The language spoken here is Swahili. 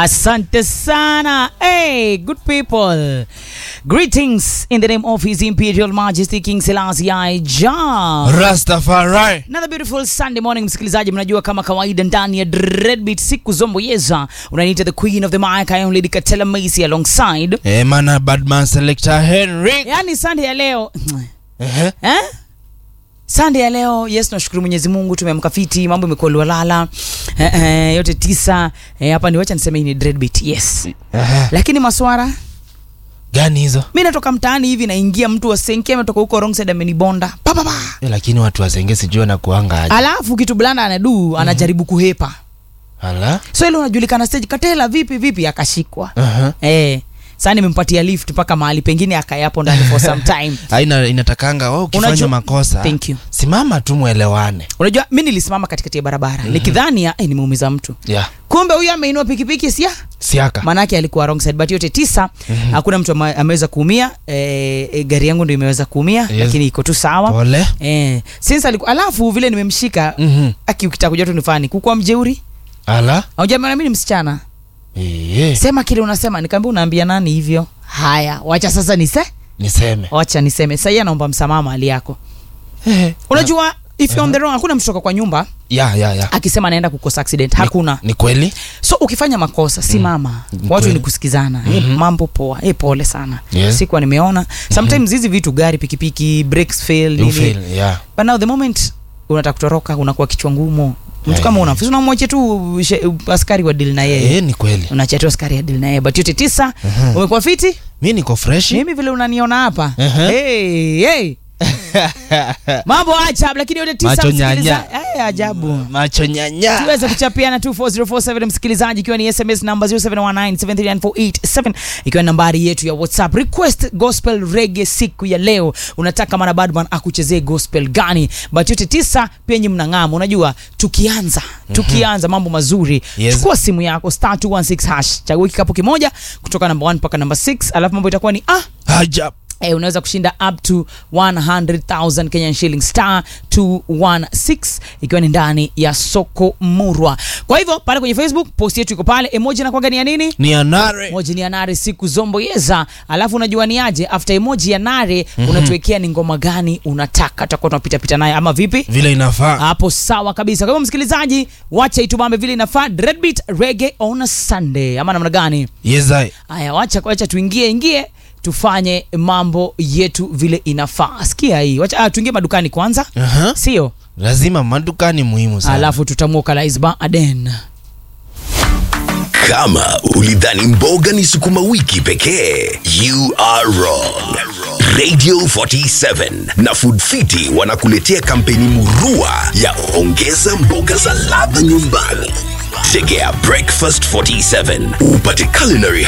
Asante sana. Hey, good people. Greetings in the name of His Imperial Majesty King Selassie I Jah. Rastafari. Another beautiful Sunday morning msikilizaji, mnajua kama kawaida ndani ya Dreadbeat siku zombo yeza unaniita the queen of the mic I am Lady Katela Macy alongside. Eh, mana Badman Selector Henry. Yaani Sunday ya leo Ehe. eh? Sunday ya leo yes, tunashukuru Mwenyezi Mungu, tumeamka fiti, mambo imekuwa lwalala eh, eh, yote tisa eh, hapa ni wacha niseme hii ni Dreadbeat yes, Ehe. lakini maswara Gani hizo? mi natoka mtaani hivi naingia mtu wa senke ametoka huko wrong side amenibonda pa pa pa Eh, lakini watu wasenge sijui na kuanga aje. alafu kitu blanda anadu anajaribu kuhepa Ala. so ile unajulikana stage katela vipi vipi akashikwa Aha. eh sasa nimempatia lift mpaka mahali pengine akayapo ndani for some time Aina inatakanga wewe ukifanya Unajua- makosa. Thank you. Simama tu mwelewane. unajua mi nilisimama katikati ya barabara nikidhani ya, eh, nimeumiza mtu Yeah. kumbe huyu ameinua pikipiki sia Siaka. maanake alikuwa wrong side but yote tisa hakuna mtu ama- ameweza kuumia eh, eh, gari yangu ndio imeweza kuumia Yes. lakini iko tu sawa Pole. Eh, since aliku, alafu vile nimemshika Mhm. aki ukitaka kujua tu nifani kukuwa mjeuri Ala. aujamana mi ni msichana Eh. sema kile unasema nikaambia unaambia nani hivyo haya wacha sasa nise Niseme. wacha niseme sahii anaomba msamaha mali yako Eh. unajua if you're on the wrong hakuna mtu toka kwa nyumba Ya ya ya. akisema anaenda kukosa accident hakuna Ni kweli? so ukifanya makosa simama Ni watu kweli. ni kusikizana mm mambo poa hey, pole sana Yes. sikuwa nimeona sometimes hizi vitu gari pikipiki brakes fail You nini fail. Yeah. but now the moment unataka kutoroka unakuwa kichwa ngumu mtu Eh. kama una unamwache tu she- askari wa deal na yeye Eh, ni kweli. unachia tu askari ya deal na yeye but yote tisa umekuwa fiti Mi niko fresh. mimi vile unaniona hapa Mhm. hey, hey. mambo ajabu lakini yote tisa Macho msikiliza- nyanya. Eh, ajabu Macho nyanya. tuweze kuchapiana 24047 msikilizaji ikiwa ni sms namba 0719739487 ikiwa ni nambari yetu ya whatsapp request gospel rege siku ya leo unataka mana badman akuchezee gospel gani but yote tisa pia nyi mnang'ama unajua tukianza tukianza mambo mazuri Yes. chukua simu yako star 216 hash chagua kikapu kimoja kutoka namba 1 mpaka namba 6 alafu mambo itakuwa ni ah Ajab. Eh, unaweza kushinda up to 100,000 Kenyan shilling star 216 ikiwa ni ndani ya soko murwa. Kwa hivyo pale kwenye Facebook post yetu iko pale, emoji inakuwaga ni ya nini? Ni anare. Emoji ni ya nare siku zombo yeza. Alafu unajua ni aje after emoji ya nare unatuwekea ni ngoma gani unataka, tutakuwa tunapita pita naye ama vipi? Vile inafaa. Hapo sawa kabisa. Kwa hivyo msikilizaji, wacha itubambe vile inafaa. Dreadbeat reggae on a Sunday ama namna gani? Yes, I. Haya, wacha wacha tuingie ingie tufanye mambo yetu vile inafaa. Sikia hii, wacha ah, tuingie madukani kwanza, Aha. sio? Lazima maduka ni muhimu sana. Alafu tutamwokalize Aden. Kama ulidhani mboga ni sukuma wiki pekee, you are wrong. Radio 47 na Food Fiti wanakuletea kampeni murua ya ongeza mboga za ladha nyumbani. Tegea Breakfast 47 upate culinary